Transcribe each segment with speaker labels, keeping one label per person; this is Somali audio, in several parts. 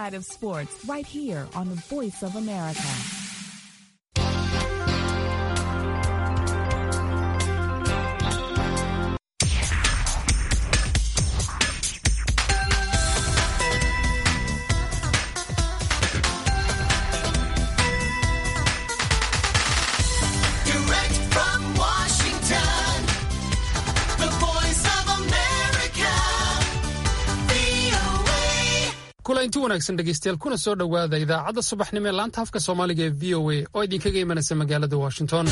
Speaker 1: side of sports right here on the Voice of America.
Speaker 2: Direct from Washington, the voice of America, VOA.
Speaker 3: kulanti wanaagsan dhegeystayaal kuna soo dhowaada idaacadda subaxnimo ee laanta afka soomaaliga ee v o a oo idinkaga imanaysa magaalada washington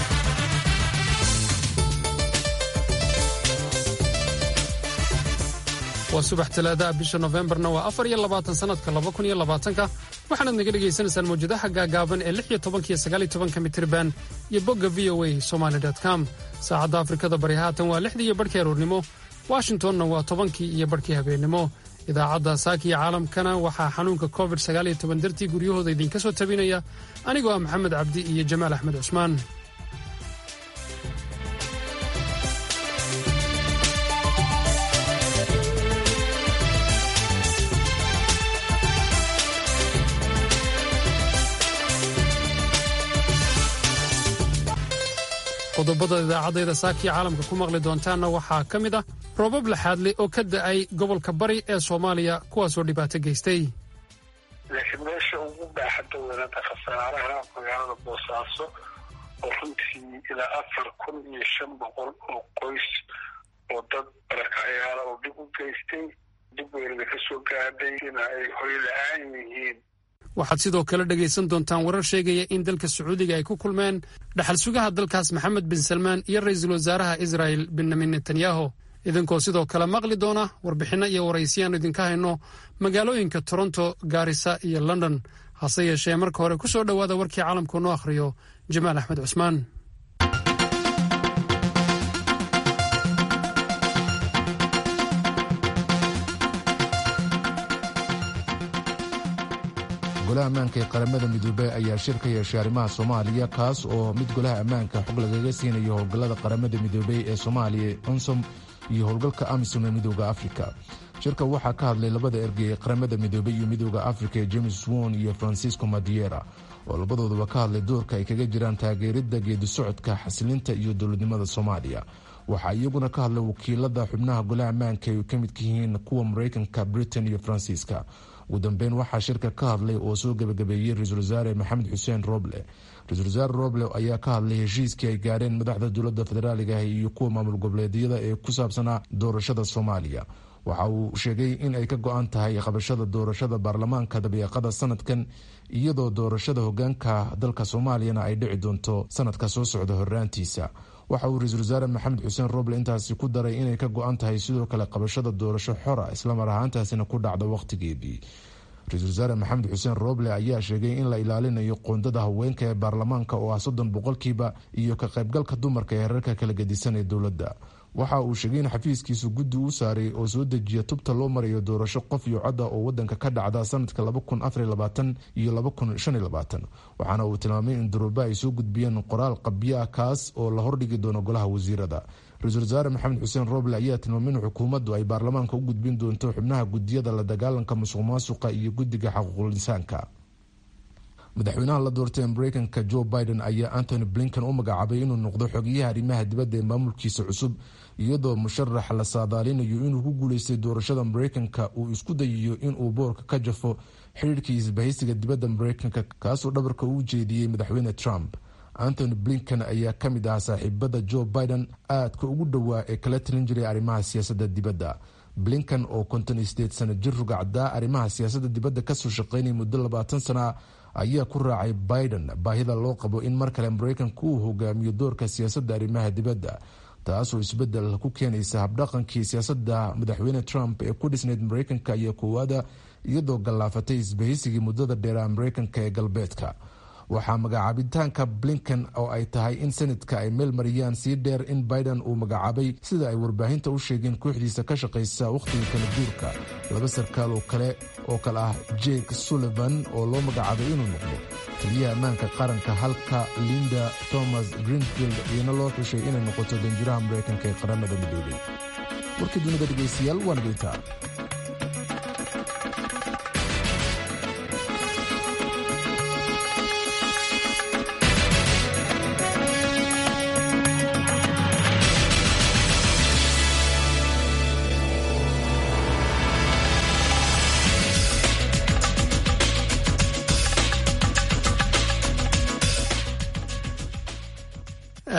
Speaker 3: waa subax talaadaha bisha nofembarna waa afar iyo labaatan sanadka laba kun iyo labaatanka waxaanaad naga dhegaysanaysaan mawjadaha gaagaaban ee lix iyo tobanka iyo sagaal iyo tobanka mitirban iyo bogga v o a somaly com saacadda afrikada bari haatan waa lixdii iyo barhkii aroornimo washingtonna waa tobankii iyo barhkii habeennimo idaacadda saakiya caalamkana waxaa xanuunka covid sagaal iyo toban dartii guryahooda idinka soo tabinaya anigoo ah maxamed cabdi iyo jamaal axmed cusmaan qodobada idaacadayda saakiya caalamka ku maqli doontaanna waxaa ka mid ah roobab laxaadle oo ka da'ay gobolka bari ee soomaaliya kuwaasoo dhibaato geystay
Speaker 4: laakiin meesha ugu baaxadda weynada khasaaraha magaalada boosaaso oo runtii ilaa afar kun iyo shan boqol oo qoys oo dad barakacayaala oo dhib u geystay dib weynada ka soo gaadhay ina ay hoy la-aan yihiin
Speaker 3: waxaad sidoo kale dhegaysan doontaan warar sheegaya in dalka sacuudiga ay ku kulmeen dhaxal sugaha dalkaas maxamed bin salmaan iyo ra'iisul wasaaraha israa'el benyamin netanyahu idinkoo sidoo kale maqli doona warbixinno iyo waraysiyaannu idinka hayno magaalooyinka toronto gaarisa iyo london hase yeeshee marka hore ku soo dhowaada warkii caalamku noo akhriyo jamaal axmed cusmaan
Speaker 5: golaha ammaanka ee qaramada midoobey ayaa shir ka yeeshay arrimaha soomaaliya kaas oo mid golaha ammaanka xog lagaga siinayo howlgallada qaramada midoobey ee soomaaliya onsom iyo howlgalka amisom ee midooda afrika shirka waxaa ka hadlay labada ergey ee qaramada midoobey iyo midooda afrika ee james won iyo francisco madiera oo labadooduba ka hadlay doorka ay kaga jiraan taageeridda geedi socodka xasilinta iyo dowladnimada soomaaliya waxaa iyaguna ka hadlay wakiilada xubnaha golaha ammaanka ay ka midka yihiin kuwa mareykanka britain iyo faransiiska ugu dambeyn waxaa shirka ka hadlay oo soo gebagabeeyey ra-iisul wasaare maxamed xuseen roble ra-isul wasaare roble ayaa ka hadlay heshiiskii ay gaareen madaxda dowladda federaaliga ah iyo kuwa maamul goboleedyada ee ku saabsanaa doorashada soomaaliya waxa uu sheegay in ay ka go-an tahay qabashada doorashada baarlamaanka dabeeqada sanadkan iyadoo doorashada hogaanka dalka soomaaliyana ay dhici doonto sanadka soo socda horaantiisa waxa uu ra-iisul wasaare maxamed xuseen roble intaasi ku daray inay ka go-an tahay sidoo kale qabashada doorasho xora islamar ahaantaasina ku dhacda wakhtigeedii ra-iisul wasaare maxamed xuseen roble ayaa sheegay in la ilaalinayo qoondada haweenka ee baarlamaanka oo ah soddon boqolkiiba iyo ka qaybgalka dumarka ee herarka kala gedisan ee dowladda waxa uu sheegay in xafiiskiisu guddi u saaray oo soo dejiya tubta loo marayo doorasho qof iyo codda oo wadanka ka dhacda sanadka iyo waxaana uu tilmaamay in duruba ay soo gudbiyeen qoraal qabyo ah kaas oo la hordhigi doono golaha wasiirada ra-iisul wasaare maxamed xuseen roble ayaa tilmaamay in xukuumaddu ay baarlamaanka u gudbin doonto xubnaha gudiyada la dagaalanka musuq maasuqa iyo guddiga xaquuqul insaanka madaxweynaha la doortay ee mareykanka joe biden ayaa antony blinken u magacaabay inuu noqdo xogeyaha arrimaha dibadda ee maamulkiisa cusub iyadoo musharax la saadaalinayo inuu ku guuleystay doorashada mareykanka uu isku dayayo inuu boorka ka jafo xidhiirkii isbahaysiga dibadda mareykanka kaasoo dhabarka uu jeediyey madaxweyne trump antony blinken ayaa ka mid ah saaxiibada joe biden aadka ugu dhowaa ee kala talin jiray arrimaha siyaasadda dibadda blinken oo konton iyo sideed sano jir rugacdaa arrimaha siyaasadda dibadda kasoo shaqeynaya muddo labaatan sana ayaa ku raacay biden baahida loo qabo in mar kale mareykanka uu hogaamiyo doorka siyaasadda arrimaha dibadda taasoo isbedel ku keenaysa habdhaqankii siyaasadda madaxweyne trump ee ku dhisnayd mareykanka iyo koowaada iyadoo gallaafatay isbahaysigii muddada dheeraa mareykanka ee galbeedka waxaa magacaabitaanka blinken oo ay tahay in senadka ay meel mariyaan sii dheer in biden uu magacaabay sida ay warbaahinta u sheegeen kooxdiisa ka shaqaysa wakhtiga kala guurka laba sarkaal oo kale oo kale ah jake sullivan oo loo magacaabay inuu noqdo taliyaha ammaanka qaranka halka linda thomas greenfield iyana loo xushay inay noqoto danjiraha mareykanka ee qaramada midoobay warkii dunida dhegaystayaal waa nagaintaa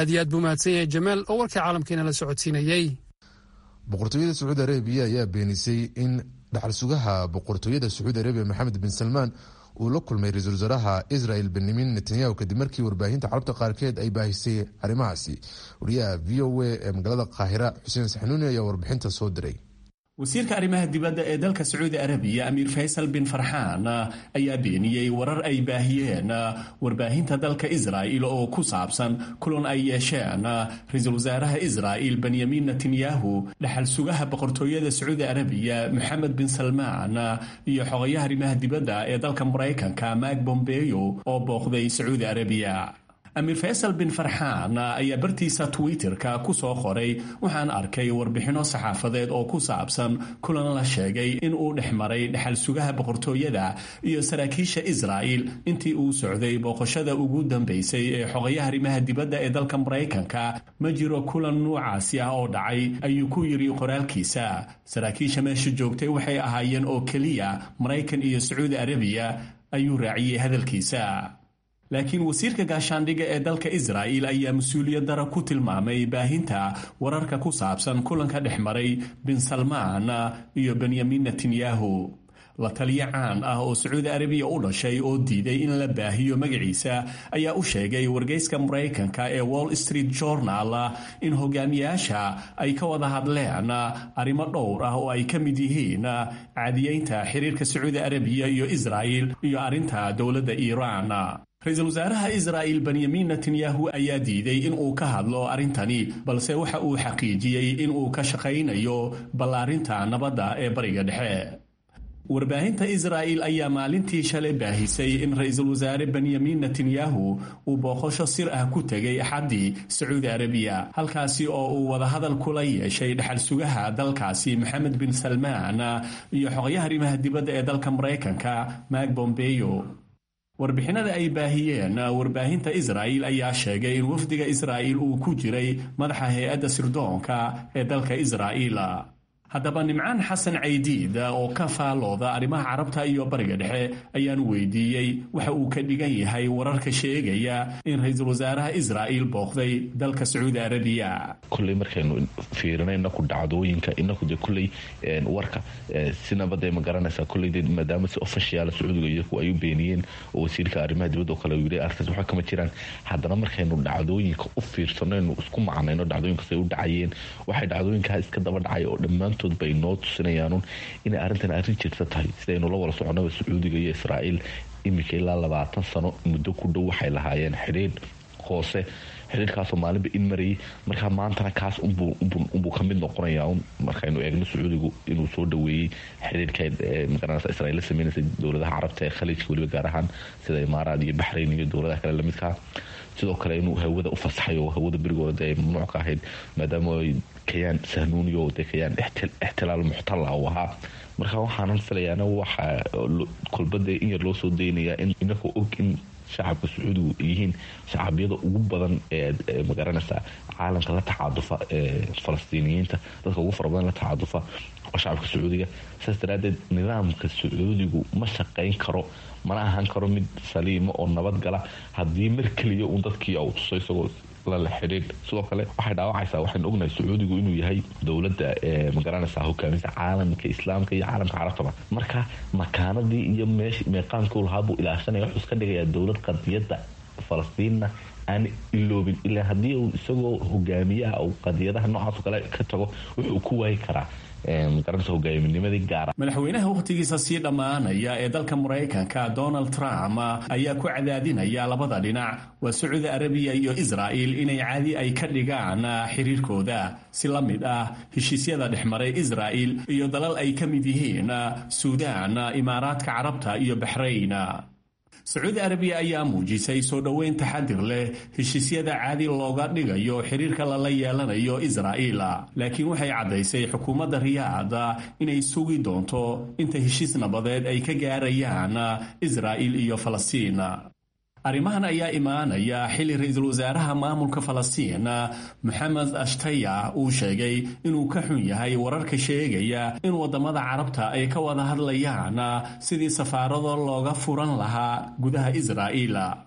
Speaker 3: aad iyo aad buu mahadsan yahay jamaal oo warkii caalamkiina la socodsiinayey
Speaker 5: boqortooyada sacuudi arabiya ayaa beenisay in dhaxal sugaha boqortooyada sacuudi arabiya maxamed bin salmaan uu la kulmay ra-iisul wasaaraha israel benyamin netanyahu kadib markii warbaahinta carabta qaarkeed ay baahisay arrimahaasi wariyaha v o a ee magaalada qaahira xuseen saxnuuni ayaa warbixinta soo diray
Speaker 6: wasiirka arrimaha dibadda ee dalka sacuudi arabiya amiir faysal bin farxaan ayaa beeniyey warar ay baahiyeen warbaahinta dalka israa'il oo ku saabsan kulan ay yeesheen ra-iisul wasaaraha israa'il benyamin netanyahu dhaxal sugaha boqortooyada sacuudi arabiya moxamed bin salmaan iyo xogayaha arrimaha dibadda ee dalka maraykanka mak bombeyo oo booqday sacuudi arabiya amiir faysal bin farxaan ayaa bartiisa twitterka ku soo qoray waxaan arkay warbixinno saxaafadeed oo ku saabsan kulan la sheegay in uu dhex maray dhexal sugaha boqortooyada iyo saraakiisha israa'il intii uu socday booqashada ugu dambaysay ee xogayaha arrimaha dibadda ee dalka maraykanka ma jiro kulan nuucaasi ah oo dhacay ayuu ku yidhi qoraalkiisa saraakiisha meesha joogtay waxay ahaayeen oo keliya maraykan iyo sacuudi arabiya ayuu raaciyey hadalkiisa laakiin wasiirka gaashaandhigga ee dalka israa'il ayaa mas-uuliyad dara ku tilmaamay baahinta wararka ku saabsan kulanka dhex maray bin salmaan iyo benyamin netanyahu la taliyo caan ah oo sacuudi arabiya u dhashay oo diiday in la baahiyo magaciisa ayaa u sheegay wargeyska maraykanka ee wall street journal in hogaamiyaasha ay ka wada hadleen arrimo dhowr ah oo ay ka mid yihiin caadiyeynta xiriirka sacuudi arabiya iyo israa'il iyo arrinta dowladda iiraan ra-iisul wasaaraha israa'il benyamin netanyahu ayaa diiday in uu ka hadlo arrintani balse waxa uu xaqiijiyey in uu ka shaqaynayo ballaarinta nabadda ee bariga dhexe warbaahinta israa'il ayaa maalintii shalay baahisay in ra-iisul wasaare benyamin netanyahu uu booqasho sir ah ku tegay axaddii sacuudi arabiya halkaasi oo uu wadahadal kula yeeshay dhexal sugaha dalkaasi maxamed bin salmaan iyo xogayaha arrimaha dibadda ee dalka maraykanka mak bombeyo warbixinada ay baahiyeen warbaahinta israa'il ayaa sheegay in wafdiga israa'il uu ku jiray madaxa hay-adda sirdoonka ee dalka israa'iil haddaba nimcaan xasan caydiid oo ka faalooda arrimaha carabta iyo bariga dhexe ayaan weydiiyey waxa uu ka dhigan yahay wararka sheegaya in ra-iisul wasaaraha israa'il booqday dalka sacuudi arabiya
Speaker 7: kulley markaynu fiirino inaku dhacdooyinka inaku de kulley warka sinaba dee ma garanaysaa kulley de maadaama si official sacuudiga iyaku ay u beeniyeen oo wasiirka arrimaha dibadda oo kale yidhi arrintaas waxa kama jiraan haddana markaynu dhacdooyinka u fiirsano aynu isku macnayno dhacdooyinkaas ay u dhacayeen waxay dhacdooyinkaa iska daba dhacay oo dhammaantood bay noo tusinayaanuun inay arrintan arrin jirta tahay sidaynu la wada soconaba sacuudiga iyo israa'iil iminka ilaa labaatan sano muddo ku dhow waxay lahaayeen xidhiidh hoose xidhiirkaasoo maalinba in marayay markaa maantana kaas unbuu ka mid noqonayaa markaynu eegno sacuudigu inuu soo dhaweeyey xidhiirka magaranaysa israiil la sameynaysa dowladaha carabta ee khaliijka weliba gaar ahaan sida imaaraad iyo baxrayn iyo dowladaha kale lamidkaa sidoo kale inuu hawada u fasaxay oo hawada berigooda dee ay mamnuuc ka ahayd maadaama ay kayaan sahnuuniyo dee kayaan ixtilaal muxtala uu ahaa marka waxaanan filayaana waxaa kolbadee in yar loo soo daynayaa in inagoo og in shacabka sacuudigu yihiin shacabyada ugu badan ee magaranaysa caalamka la tacaadufa ee falastiiniyiinta dadka ugu fara badan la tacaadufa oo shacabka sacuudiga saas daraadeed nidaamka sacuudigu ma shaqayn karo mana ahaan karo mid saliima oo nabadgala haddii mar keliya uun dadkii u tuso isagoo lala xidhiidh sidoo kale waxay dhaawacaysaa waxaynu ognahay sacuudigu inuu yahay dowladda ee magaranaysa hogaaminta caalamka islaamka iyo caalamka carabtaba marka makaanadii iyo meesh meeqaamkii u lahaa buu ilaashanaya wuxuu iska dhigayaa dowlad qadiyadda falastiinna aan iloobin ilaa haddii uu isagoo hogaamiyaha uu qadiyadaha noocaas oo kale ka tago wuxuu ku waayi karaa magaranaysa hogaaminimadii gaara
Speaker 6: madaxweynaha wakhtigiisa sii dhammaanaya ee dalka maraykanka donald trump ayaa ku cadaadinaya labada dhinac waa sacuudi arabiya iyo israa'il inay caadi ay ka dhigaan xiriirkooda si la mid ah heshiisyada dhexmaray israa'il iyo dalal ay ka mid yihiin suudaan imaaraadka carabta iyo baxrayn sacuudi arabiya ayaa muujisay soo dhoweyn taxadir leh heshiisyada caadi looga dhigayo xiriirka lala yeelanayo israa'iil laakiin waxay caddaysay xukuumadda riyaad inay sugi doonto inta heshiis nabadeed ay ka gaarayaan israa'iil iyo falastiin arrimahan ayaa imaanaya xilli ra-iisul wasaaraha maamulka falastiin moxamed ashtaya uu sheegay inuu ka xun yahay wararka sheegaya in waddamada carabta ay ka wada hadlayaan sidii safaarado looga furan lahaa gudaha israa'iil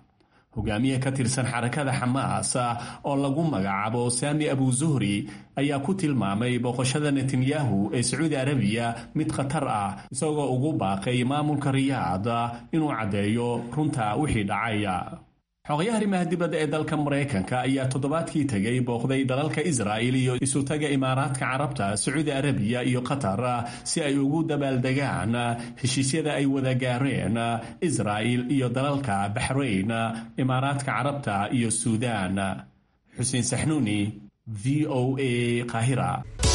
Speaker 6: hogaamiye ka tirsan xarakada xamaas oo lagu magacaabo saami abu zuhri ayaa ku tilmaamay booqashada netanyahu ee sacuudi arabiya mid khatar ah isagoo ugu baaqay maamulka riyaad inuu caddeeyo runta wixii dhacaya xogayaha arrimaha dibadda ee dalka maraykanka ayaa toddobaadkii tegay booqday dalalka israa'il iyo isutaga imaaraadka carabta sacuudi arabiya iyo qatar si ay ugu dabaaldegaan heshiisyada ay wada gaareen israa'il iyo dalalka baxrayn imaaraadka carabta iyo suudaan xuseen saxnuuni v o a qaahira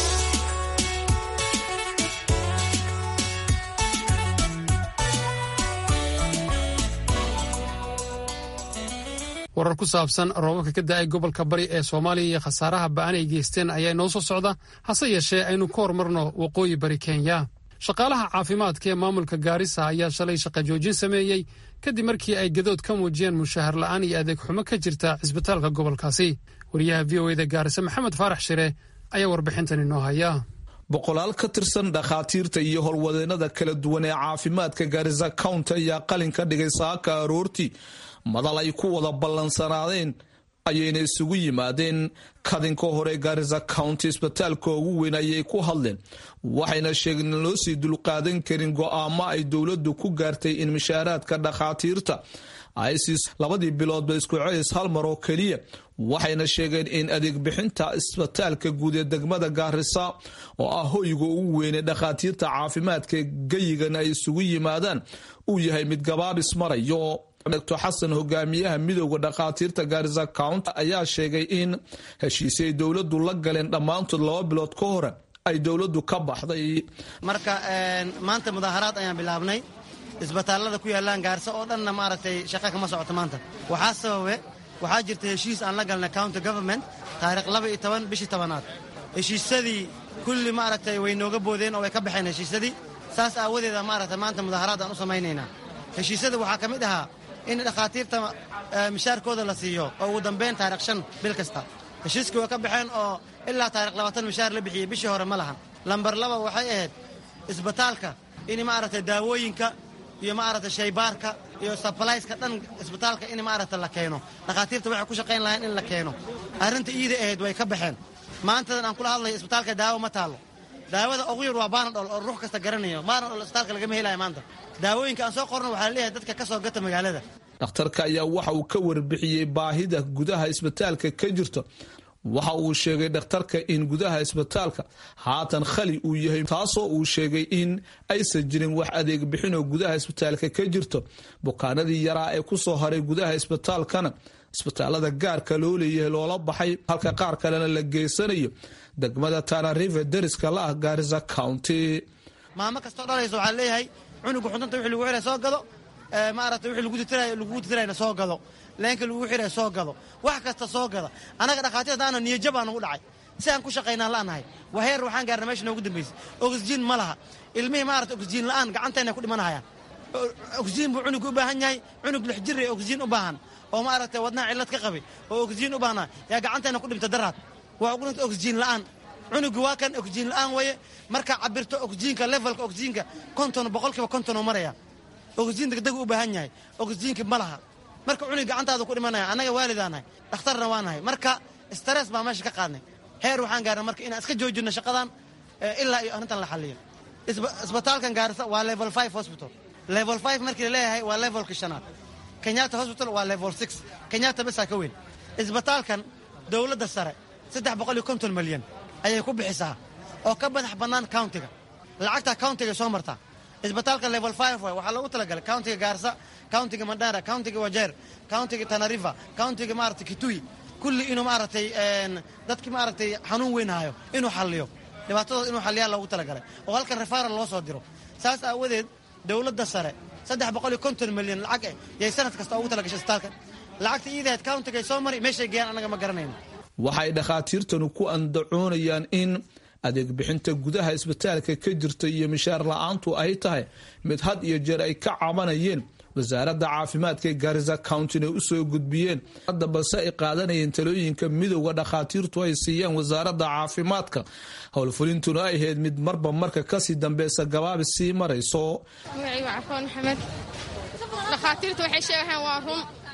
Speaker 3: warar ku saabsan roobabka ka da-ay gobolka bari ee soomaaliya iyo khasaaraha ba'an ay geysteen ayaa inoo soo socda hase yeeshee aynu ka hormarno waqooyi bari kenya shaqaalaha caafimaadka ee maamulka gaarisa ayaa shalay shaqa joojin sameeyey kadib markii ay gadood ka muujiyeen mushahar la'aan iyo adeeg xumo ka jirta cisbitaalka gobolkaasi wariyaha v o eda gaarisa maxamed faarax shire ayaa warbixintan inoo haya
Speaker 8: boqolaal ka tirsan dhakhaatiirta iyo howlwadeenada kala duwan ee caafimaadka gaarisa county ayaa qalin ka dhigay saaka aroortii madal ay ku wada ballansanaadeen ayayna isugu yimaadeen kadinka hore gaarisa county isbitaalka ugu weyn ayay ku hadleen waxayna sheegeen in loo sii dulqaadan karin go'aamo ay dowladdu ku gaartay in mishaaraadka dhakhaatiirta ay siis labadii biloodba isku celis hal mar oo keliya waxayna sheegeen in adeeg bixinta isbitaalka guud ee degmada gaarisa oo ah hoyga ugu weynee dhakhaatiirta caafimaadka geyigan ay isugu yimaadaan uu yahay mid gabaabis marayo dr xasan hogaamiyaha midooda dhakhaatiirta gaarisa county ayaa sheegay in heshiisay dowladu la galeen dhammaantood laba bilood ka hore ay dowladu ka baxday
Speaker 9: marka maanta mudaaharaad ayaan bilaabnay isbitaallada ku yaallaan gaarisa oo dhanna maaragtay shaqa kama socoto maanta waxaa sababe waxaa jirta heshiis aan la galnay county government taarikh laba iyo toban bishii tobanaad heshiisyadii kulli maaragtay way nooga boodeen oo way ka baxeen heshiisyadii saas aawadeeda maaragtay maanta mudaaharaad aan u samaynaynaa heshiisyada waxaa ka mid ahaa in dhakhaatiirta mishaarkooda la siiyo oo ugu dambayn taarikh shan bil kasta heshiiskii way ka baxeen oo ilaa taarikh labaatan mishaar la bixiyey bishii hore ma lahan lambar laba waxay ahayd isbitaalka in maaragtay daawooyinka iyo maaragtay shaybaarka iyo sablayska dhan isbitaalka in maaragtay la keeno dhakhaatiirta waxay ku shaqayn lahayn in la keeno arrinta iida ahayd way ka baxeen maantadan aan kula hadlayo isbitaalka daawo ma taallo daawada ugu yar waa baanadhol oo ruux kasta garanayo baanadhol isbitaalka lagama helayo maanta daawooyinka aan soo qorno waxaa laleeyahay dadka ka soo gata magaalada
Speaker 8: dhakhtarka ayaa waxa uu ka warbixiyey baahida gudaha isbitaalka ka jirta waxa uu sheegay dhakhtarka in gudaha isbitaalka haatan khali uu yahay taasoo uu sheegay in aysan jirin wax adeeg bixinoo gudaha isbitaalka ka jirto bukaanadii yaraa ee kusoo haray gudaha isbitaalkana isbitaalada gaarka loo leeyahay loola baxay halka qaar kalena la geysanayo degmada tanarive deriska la ah gaarisa county
Speaker 9: maamo kastoo dhalayso waxaa leeyahay cunuga xudunta wixii lagu xiray soo gado maaragtay wixii lagu titiraayo lagugu titirayna soo gado leenka lagu xiray soo gado wax kasta soo gada annaga dhakhaatiirta aana niyajab aan ugu dhacay si aan ku shaqaynaan la'nahay waheer waxaan gaarna meesha noogu dambaysay oxygen ma laha ilmihii maarata oxygen la'aan gacantayna ku dhimanahayaan oxygen buu cunug u baahan yahay cunug lix jir ee oxygen u baahan oo maaragtay wadnaha cillad ka qabay oo oxygen u baahnaa yaa gacantayna ku dhimta daraad waa ugu dhintay oxygen la'aan cunugu waa kan oxygen la'aan weeye markaa cabirto oxygenka levelka oxygenka konton boqolkiiba konton oo maraya oxygen degdeg u baahan yahay oxygenka ma laha marka cunug gacantaada ku dhimanaya annaga waalidaanahay dhakhtarna waa nahay marka stress baa meesha ka qaadnay heer waxaan gaarnay marka inaan iska joojinno shaqadan ilaa iyo arrintan la xalliyo isbitaalkan gaarisa waa level five hospital level five markii laleeyahay waa levelka shanaad kenyatta hospital waa level six kenyatta besaa ka weyn isbitaalkan dowladda sare saddex boqol iyo konton malyan ayay ku bixisaa oo ka madax bannaan countiga lacagtaa countiga soo martaa isbitaalka level five waay waxaa loogu talagalay countiga gaarsa countiga mandara countiga wajeer countiga tanariva countiga maaragtay kitui kulli inuu maaragtay dadki maaragtay xanuun weyn hayo inuu xalliyo dhibaatadooda inuu xalliyaa loogu talagalay oo halkan refaral loo soo diro saas aawadeed dowladda sare saddex boqol iyo konton milyan lacag eh yay sanad kasta ugu talagashay isbitaalkan lacagta iidahayd countigay soo mari meeshay geeyaan annaga ma garanayno
Speaker 8: waxay dhakhaatiirtanu ku andacoonayaan in adeeg bixinta gudaha isbitaalka ka jirta iyo mishaar la-aantu ay tahay mid had iyo jeer ay ka cabanayeen wasaaradda caafimaadka ee gaarisa countyna u soo gudbiyeen hadda balse ay qaadanayeen talooyinka midowda dhakhaatiirtu ay siiyaan wasaaradda caafimaadka howlfulintuna ay ahayd mid marba marka kasii dambeysa gabaabi sii marayso
Speaker 10: magacaygu cafoon maxamed dhakhaatiirtu waxay sheegahaan waa run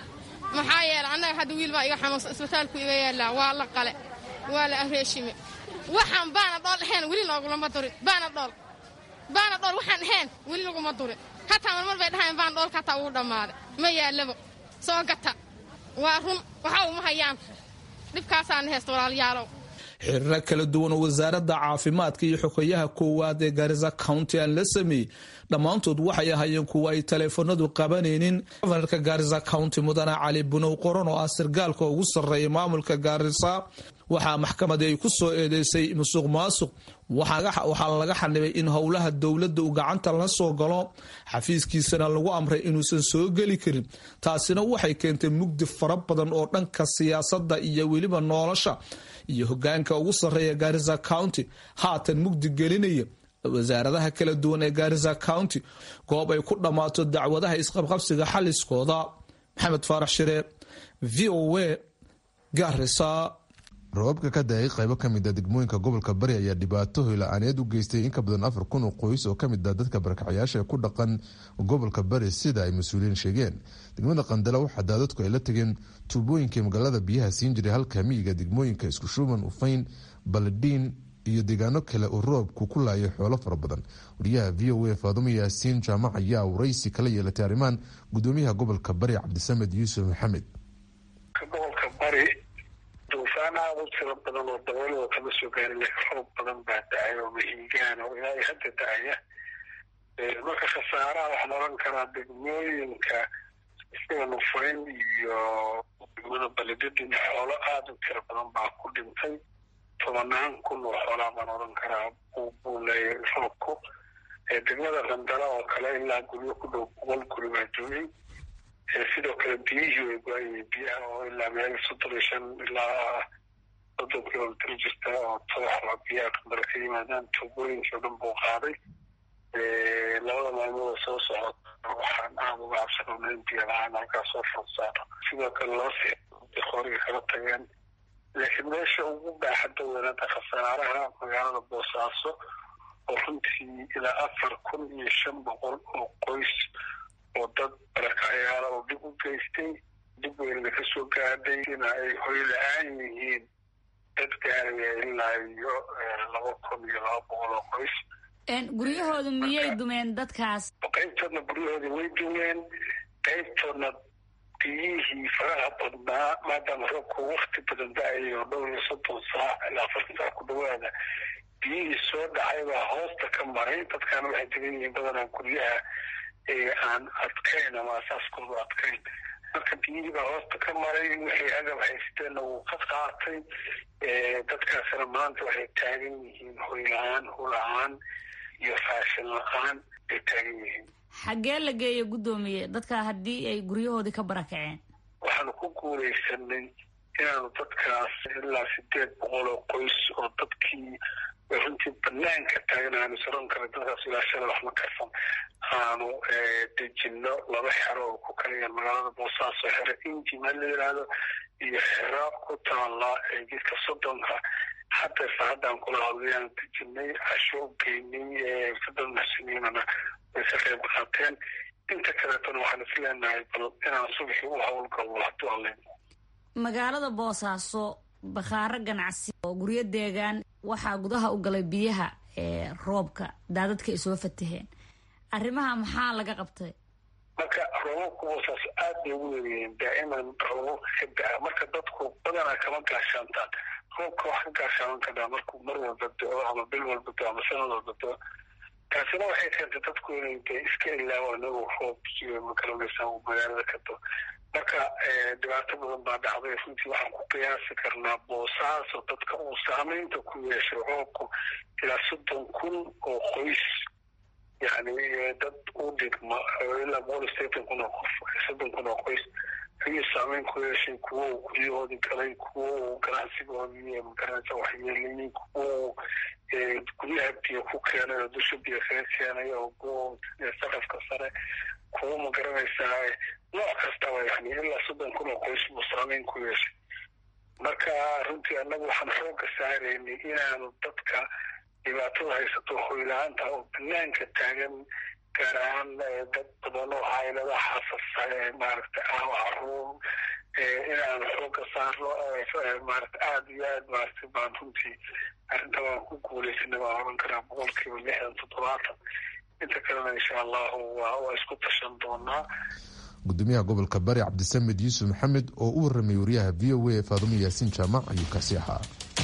Speaker 10: maxaa yeelay annaga hadda wiil baa iga xanuunsan isbitaalku iga yaallaa waa la qale waa la areeshime waxaan baana dhool ahayn weli noogulama durin baana dhool baana dhool waxaan ahayn weli laguma durin hataa marmar bay dhahayn baan dhoolka hataa ugu dhammaaday ma yaallabo soo gata waa run waxa uma hayaan dhibkaasaana haysta walaalayaalow
Speaker 8: xiriiro kala duwan oo wasaaradda caafimaadka iyo xogeyaha koowaad ee gaarisa county aan la sameeyey dhammaantood waxay ahaayeen kuwa ay taleefanadu qabanaynin gofanarka gaarisa county mudane cali bunow qoran oo ah sirgaalka ugu sarreeya maamulka gaarisa waxaa maxkamadii ay ku soo eedeysay musuq maasuq waxaa laga xanibay in howlaha dowladda uu gacanta la soo galo xafiiskiisana lagu amray inuusan soo geli karin taasina waxay keentay mugdi fara badan oo dhanka siyaasadda iyo weliba nolosha iyo hogaanka ugu sarreeya gaarisa county haatan mugdi gelinaya wasaaradaha kala duwan ee gaarisa county goob ay ku dhammaato dacwadaha isqabqabsiga xaliskooda maxamed faarax shire v o a gaarisa
Speaker 5: roobabka ka da-ay qaybo ka mid a degmooyinka gobolka bari ayaa dhibaato hoyla-aaneed u geystay in ka badan afar kun oo qoys oo ka mid ah dadka barakacyaasha ku dhaqan gobolka bari sida ay mas-uuliyiin sheegeen degmada qandala waxaa daadadku ay la tegeen tuubooyinkii magaalada biyaha siin jiray halka miyiga degmooyinka iskushuuban ufayn baladhiin iyo deegaano kale oo roobku ku laayay xoolo fara badan wariyaha v o a faadumo yaasiin jaamac ayaa waraysi kala yeelatay arrimahan gudoomiyaha gobolka bari cabdisamed yuusuf maxamed
Speaker 4: gobolka bari duufaan aada u tiro badan oo daboolada kama soo gaarin laakiin roob badan baa da-ay oo mahiigaan oo ilaa hadda da-aya marka khasaaraha waxaan oran karaa degmooyinka sida nufayn iyo degmada baledadin xoolo aada u tiro badan baa ku dhintay tobanaan kun oo xoolaa baan oran karaa buu leeyahay roobku degmada qandala oo kale ilaa guryo ku dhow boqol guri baa joogay sidoo kale biyihii way go-ayay biyaha oo ilaa meel soddon iyo shan ilaa soddon kilomitr jirta oo todoxba biyaha qandala ka yimaadaan tuubooyinkii o dhan buu qaaday labada maalmood oo soo socota waxaan aada uga cabsanona in biyo la-aan halkaas soo fursaaro sidoo kale loo sii qoriga kala tageen laakiin meesha ugu baaxadda weynada khasaaraha magaalada boosaaso oo runtii ilaa afar kun iyo shan boqol oo qoys oo dad barakacyaala oo dhib u geystay dib weynna ka soo gaadhay ina ay hoy la-aan yihiin dad gaaraya ilaa iyo laba kun iyo laba boqol oo qoys
Speaker 11: guryahoodu miyay dumeen dadkaas
Speaker 4: qaybtoodna guryahoodii way dumeen qaybtoodna biyihii faraha badnaa maadaama roobku wakti badan da-ayay oo dhowr iyo soddon saac ilaa afartan saac ku dhawaada biyihii soo dhacay baa hoosta ka maray dadkaana waxay degan yihiin badanaa guryaha aan adkayn ama asaaskoodu adkayn marka biyihii baa hoosta ka maray wixii agab haysteenna wuu ka qaatay dadkaasina maanta waxay taagan yihiin hoy la-aan hula-aan iyo raashin la-aan ay taagan yihiin
Speaker 11: xaggee la geeya guddoomiye dadka haddii ay guryahoodii ka barakaceen
Speaker 4: waxaanu ku guulaysanay inaanu dadkaas ilaa sideed boqol oo qoys oo dadkii runtii banaanka taagan aanu saron kara dadkaas ilaashada wax ma karsan aanu dejino laba xero oo ku kalayan magaalada boosaaso xero injima la yidhaahdo iyo xero ku taala jidka soddonka hadda saacadaan kula hadlayaanu dejinay casho u geynay sadad maxsiniinana way ka qayb qaateen inta kaleetona waxaan is leenahay bal inaan subaxii u howlgalno hadduu alla
Speaker 11: magaalada boosaaso bakhaaro ganacsi oo guryo deegaan waxaa gudaha u galay biyaha ee roobka daadadka ay soo fataheen arrimaha maxaa laga qabtay
Speaker 4: marka roobabka boosaaso aad bay ugu weeriyeen daa'iman roobabka ka daa marka dadku badanaa kama gaashaantaan roobka wax ka gaashaaman karaa markuu mar walba do-o ama bil walba do ama sanad walba do taasina waxay keentay dadku inay de iska ilaawaan inagoo roob iyo magaranaysa uu magaalada ka do marka dhibaato badan baa dhacday runtii waxaan ku qiyaasi karnaa boosaaso dadka uu saameynta ku yeeshay roobku ilaa soddon kun oo qoys yani dad u dhigma ilaa boqol iyo sideetan kun oo qof soddon kun oo qoys ayuu saameyn ku yeeshay kuwo uu guryahoodii galay kuwo uu ganacsigoodii magaranaysa waxyeelayey kuwo uu guryaha biyo ku keenay oo dusha biyo kaga keenay oo kuwo saqafka sare kuwo magaranaysaa nooc kastaba yani ilaa soddon kun oo qoys buu saameyn ku yeeshay marka runtii annagu waxaan xooga saaraynay inaanu dadka dhibaatada haysato hoyla-aanta oo banaanka taagan gaar ahaan dad badan oo caylada xasas maaragta ah caruur inaan xooga saarno maarata aada iyo aad maarata baan runtii arrinta waan ku guuleysanay baan oran karaa boqolkiiba lixdan toddobaatan inta kalena insha allahu waa waa isku tashan doonaa
Speaker 5: gudoomiyaha gobolka bari cabdisamed yuusuf maxamed oo u warramay wariyaha v o a faadumo yaasiin jaamac ayuu kaasi ahaa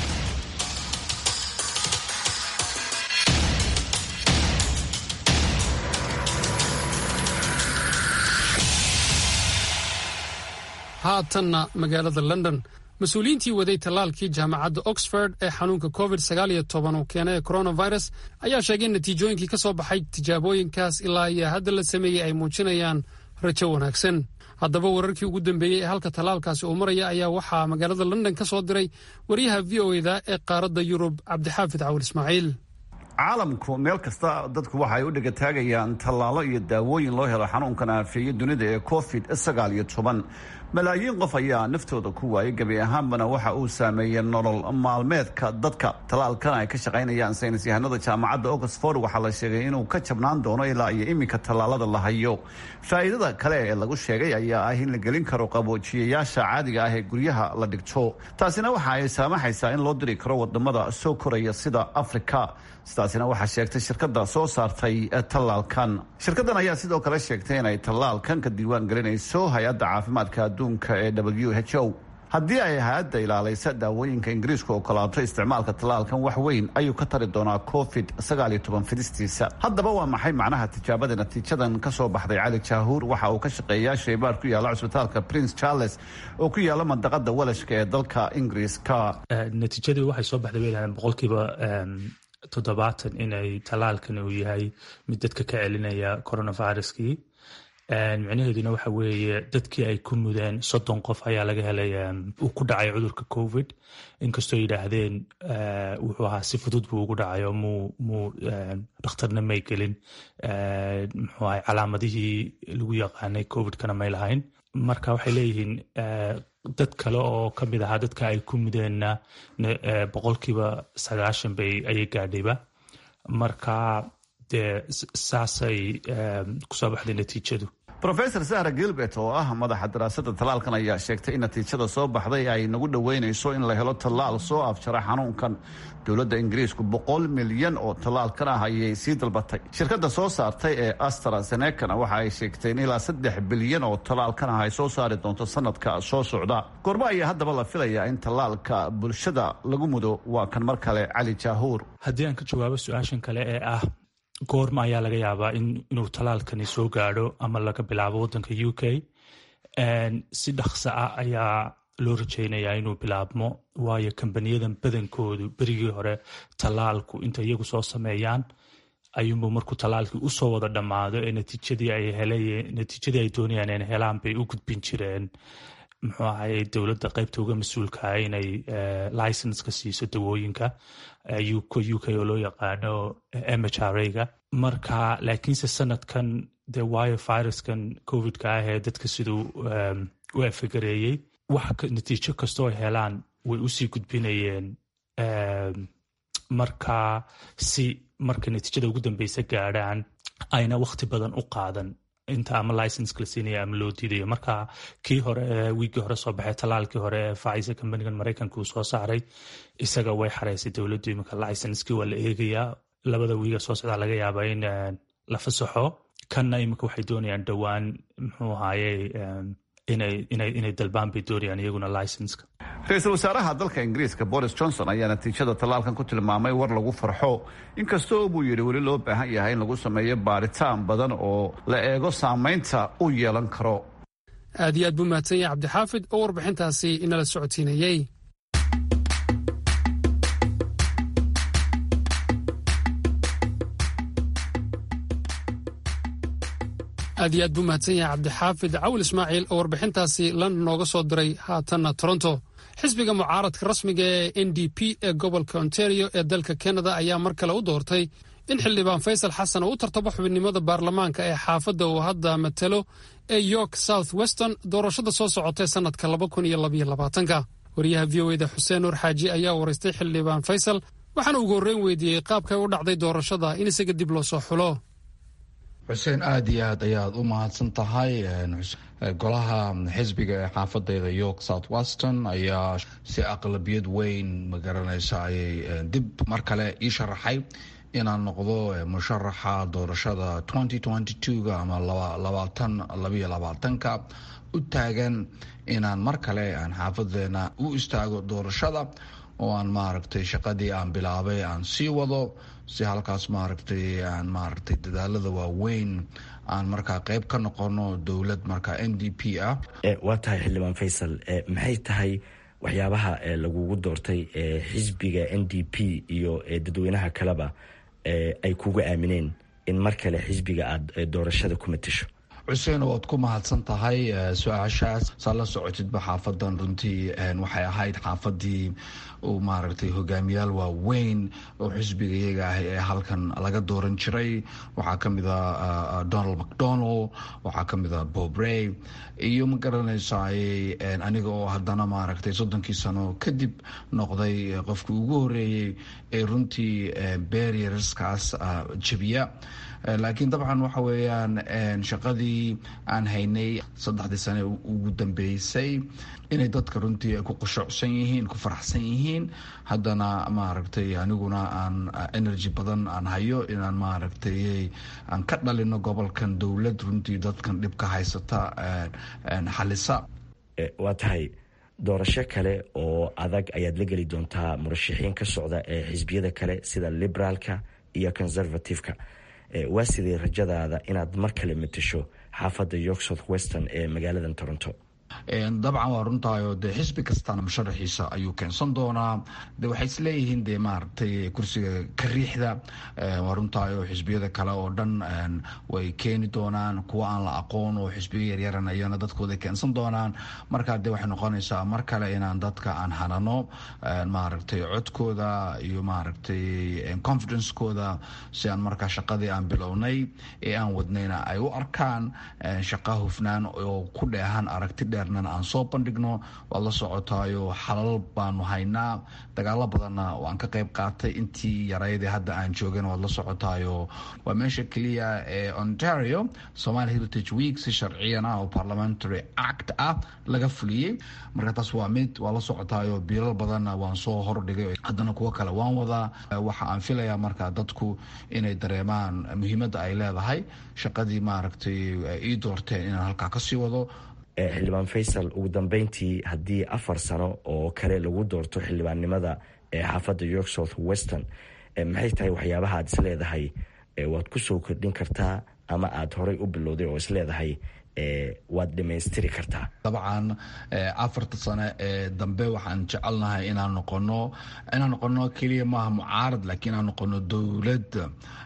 Speaker 3: haatanna magaalada london mas-uuliyiintii waday tallaalkii jaamacadda oxford ee xanuunka covid uu keenay coronavirus ayaa sheegay in natiijooyinkii ka soo baxay tijaabooyinkaas ilaa iyo hadda la sameeyey ay muujinayaan rajo wanaagsan haddaba wararkii ugu dambeeyey ee halka tallaalkaasi uu maraya ayaa waxaa magaalada london ka soo diray wariyaha v o eda ee qaaradda yurub cabdixaafid cawil ismaaciil
Speaker 12: caalamku meel kasta dadku waxa ay u dhegataagayaan tallaalo iyo daawooyin loo helo xanuunkan aafeeye dunida ee covid sagaal iyo toban malaayiin qof ayaa naftooda ku waayay gebi ahaanbana waxa uu saameeyey nolol maalmeedka dadka tallaalkan ay ka shaqaynayaan saynis yahanada jaamacadda oxford waxaa la sheegay inuu ka jabnaan doono ilaa iyo iminka tallaalada la hayo faa'iidada kale ee lagu sheegay ayaa ah in la gelin karo qaboojiyayaasha caadiga ah ee guryaha la dhigto taasina waxa ay saamaxaysaa in loo diri karo wadamada soo koraya sida africa sidaasina waxaa sheegtay shirkada soo saartay tallaalkan shirkadan ayaa sidoo kale sheegtay inay tallaalkan ka diiwaan gelinayso hay-adda caafimaadka adduunka ee w h o haddii ay hay-adda ilaalaysa daawooyinka ingiriisku ogolaato isticmaalka tallaalkan wax weyn ayuu ka tari doonaa covid fidistiisa haddaba waa maxay macnaha tijaabada natiijadan ka soo baxday cali jaahuur waxa uu ka shaqeeyaa shaybaar ku yaala cusbitaalka prince charles oo ku yaala mandaqada walashka ee dalka ingiriiska
Speaker 13: natiijadii waxay soo baxday bay boqolkiiba toddobaatan inay tallaalkan uu yahay mid dadka ka celinaya coronaviruskii micnaheeduna waxa weeye dadkii ay ku mudeen soddon qof ayaa laga helay uu ku dhacay cudurka covid inkastoo yidhaahdeen wuxuu ahaa si fudud buu ugu dhacayo muu muu dhakhtarna may gelin muxuu ahay calaamadihii lagu yaqaanay covidkana may lahayn marka waxay leeyihiin dad kale oo ka mid ahaa dadka ay ku mudeenna boqolkiiba sagaashan bay ayay gaadhayba marka dee saasay kusoo baxday natiijadu
Speaker 12: rofesor sahra gilbert oo ah madaxa daraasada tallaalkan ayaa sheegtay in natiijada soo baxday ay nagu dhoweynayso in la helo tallaal soo afjara xanuunkan dowladda ingiriisku boqol milyan oo tallaalkan ah ayay sii dalbatay shirkadda soo saartay ee astrazenekana waxa ay sheegtay in ilaa saddex bilyan oo tallaalkan ah ay soo saari doonto sanadka soo socda goormo ayaa haddaba la filayaa in tallaalka bulshada lagu mudo waa kan mar kale cali jaahuur
Speaker 13: haddii aan ka jawaabo su-aashan kale ee ah goorma ayaa laga yaabaa inuu tallaalkani soo gaadho ama laga bilaabo waddanka u k si dhaqso ah ayaa loo rajaynayaa inuu bilaabmo waayo kambaniyadan badankoodu berigii hore tallaalku inta iyagu soo sameeyaan ayuunbu markuu tallaalkii usoo wada dhammaado ee natiijadii ay helay natiijadii ay doonayaan inay helaan bay u gudbin jireen muxuu ahay dowladda qaybta uga mas-uulkaha inay licenska siiso dawooyinka u k oo loo yaqaano mhrga marka laakiinse sanadkan dee waayo viruskan covidka ah ee dadka siduu u afagareeyey wax natiijo kastoo ay helaan way usii gudbinayeen marka si marka natiijada ugu dambeysa gaadhaan ayna wakhti badan u qaadan inta ama licenska la siinaya ama loo diidayo marka kii hore wiigii hore soo baxay tallaalkii hore ee faisa kambanigan maraykanka uu soo saaray isaga way xareysay dowladdu iminka licenskii waa la eegayaa labada wiiga soo socdaa laga yaabaa in la fasaxo kanna iminka waxay doonayaan dhowaan muxuu ahaaye inay dalbaan bay doonayaan iyaguna licenska
Speaker 12: ra-iisul wasaaraha dalka ingiriiska boris johnson ayaa natiijada tallaalkan ku tilmaamay war lagu farxo inkastoo buu yidhi weli loo baahan yahay in lagu sameeyo baaritaan badan oo la eego saamaynta u yeelan karo
Speaker 3: aad iyo aad buu mahadsan yahay cabdixaafid oo warbixintaasi inala socodsiinayey aad iyo aad buu mahadsan yahay cabdixaafid cawil ismaaciil oo warbixintaasi london nooga soo diray haatanna toronto xisbiga mucaaradka rasmiga ee n d p ee gobolka ontario ee dalka canada ayaa mar kale u doortay in xildhibaan faysal xasan oo u tartabo xubinimada baarlamaanka ee xaafadda uu hadda matalo ee york south weston doorashada soo socotay sannadka ka wariyaha v o eda xuseen nuur xaaji ayaa waraystay xildhibaan faysal waxaana ugu horreyn weydiiyey qaabkay u dhacday doorashada in isaga dib loo soo xulo
Speaker 5: xuseen aada iyo aad ayaad u mahadsan tahay golaha xisbiga ee xaafadeyda york south weston ayaa si aqlabiyad weyn magaranaysa ayay dib mar kale ii sharaxay inaan noqdo musharaxa doorashada ga ama labaatan labayo labaatanka u taagan inaan mar kale aan xaafadeena u istaago doorashada oo aan maaragtay shaqadii aan bilaabay aan sii wado si halkaas maaragtay aan maaragtay dadaalada waaweyn aan markaa qeyb ka noqono dowlad markaa n d p ah
Speaker 14: waa tahay xildhibaan faysal maxay tahay waxyaabaha lagugu doortay xisbiga n d p iyo dadweynaha kaleba ay kuga aamineen in mar kale xisbiga aada doorashada ku matasho
Speaker 5: xuseen waad ku mahadsan tahay su-aashaas saa la socotidba xaafadan runtii waxay ahayd xaafadii uu maaragtay hogaamiyaal waaweyn oo xisbiga iyaga ah ee halkan laga dooran jiray waxaa kamid a donald mcdonald waxaa kamid a bob ray iyo ma garanaysaay aniga oo haddana maaragtay soddonkii sano kadib noqday qofkii ugu horeeyey ee runtii barrierskaas jabiya laakiin dabcan waxa weeyaan shaqadii aan haynay saddexdii sane ugu dambeysay inay dadka runtii ay ku qushuucsan yihiin ku faraxsan yihiin haddana maaragtay aniguna aan energy badan aan hayo inaan maaragtay aan ka dhalino gobolkan dowlad runtii dadkan dhibka haysata xalisa
Speaker 14: waa tahay doorasho kale oo adag ayaad la geli doontaa murashaxiin ka socda ee xisbiyada kale sida liberaalka iyo conservativeka waa sidee rajadaada inaad mar kale matasho xaafadda york south western ee magaalada toronto
Speaker 5: dabcan waa runtaayo dee xisbi kastana musharaxiisa ayuu keensan doonaa de waxay isleeyihiin de maaragtay kursiga ka riixda waa runtaayo xisbiyada kale oo dhan way keeni doonaan kuwa aan la aqoon oo xisbiyo yaryaran ayana dadkooda keensan doonaan markaa de waxay noqonaysaa mar kale inaan dadka aan hanano maaragtay codkooda iyo maaragtay confidencekooda si aan markaa shaqadii aan bilownay ee aan wadnayna ay u arkaan shaqa hufnaan oo ku dheehan aragti dheer aan soo bandhigno waad la socotaayo xalal baanu haynaa dagaalo badanna waan ka qayb qaatay intii yaraydee hadda aan joogana waad la socotaayo waa meesha keliya ee ontario somaali heritage week si sharciyan ah oo parliamentary act ah laga fuliyey marka taas waa mid waa la socotaayo biilal badanna waan soo hordhigay haddana kuwo kale waan wadaa waxa aan filayaa marka dadku inay dareemaan muhiimadda ay leedahay shaqadii maaragtay ii doorteen inaan halkaa kasii wado
Speaker 14: xildhibaan faysal ugu dambeyntii haddii afar sano oo kale lagu doorto xildhibaannimada ee xaafadda york south western maxay tahay waxyaabaha aad isleedahay waad kusoo kordhin kartaa ama aada horay u bilowday oo isleedahay waad dhamaystiri kartaa
Speaker 5: dabcan afarta sane ee dambe waxaan jecelnahay inaan noqono inaan noqono keliya maaha mucaarad laakiin inaan noqono dowlad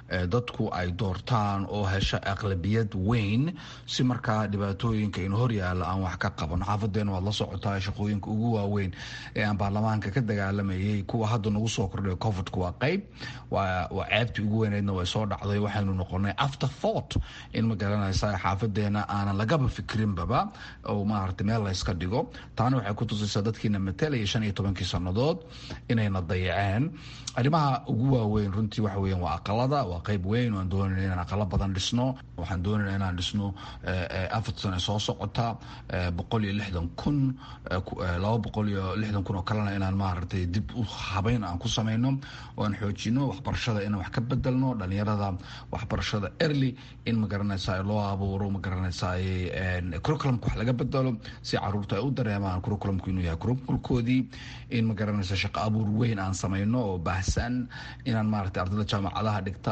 Speaker 5: dadku ay doortaan oo hesha aqlabiyad weyn si markaa dhibaatooyinka in hor yaalla aan wax ka qaban xaafadeena waad la socotaa shaqooyinka ugu waaweyn ee aan baarlamaanka ka dagaalamayay kuwa hadda nagu soo kordhay covidka waa qeyb waa ceebtii ugu weyneydna way soo dhacday waxaynu noqonay after thought in ma garanaysa xaafadeena aanan lagaba fikrinbaba oo maaragtay meel layska dhigo taana waxay ku tusaysaa dadkiina matelaya shan iyo tobankii sannadood inayna dayaceen arrimaha ugu waaweyn runtii waxa weeyaan waa aqalada waa qeyb weyn waan doonayna inaan aqalo badan dhisno waxaan doonayna inaan dhisno afar sane soo socota boqol iyo lixdan kun laba boqol iyo lixdan kun oo kalena inaan maaragtay dib u habeyn aan ku samayno oo aan xoojino waxbarashada inaan wax ka bedelno dhalinyarada waxbarashada early in magaranaysa loo abuuro magaranaysa curriculumka wax laga bedelo si caruurta ay u dareemaan curriculumku inuu yahay curriculumkoodii in magaranaysa shaqo abuur weyn aan samayno oo baahsan inaan maaragtay ardayda jaamacadaha dhigta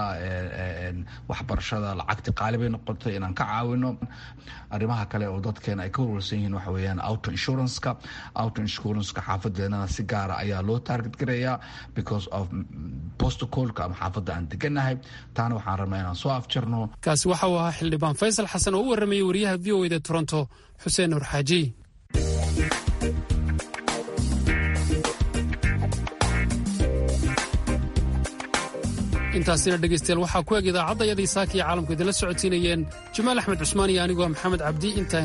Speaker 5: waxbarashada lacagti qaali bay noqotay inaan ka caawino arrimaha kale oo dadkeena ay ka warwarsan yihiin waxa weeyaan auto insuranceka auto insuranceka xaafadeenana si gaara ayaa loo target gareeyaa because of protocolka ama xaafadda aan deganahay taana waxaan rabnaa inaan soo afjarno
Speaker 3: kaasi waxa uu ahaa xildhibaan faysal xasan oo u warramayay wariyaha v o eda toronto xuseen nur xaaji intaasina dhegaystayaal waxaa ku eg idaacadda yadii saaka iyo caalamku idinla socodsiinayeen jamaal axmed cusmaan iyo anigoo maxamed cabdi intaan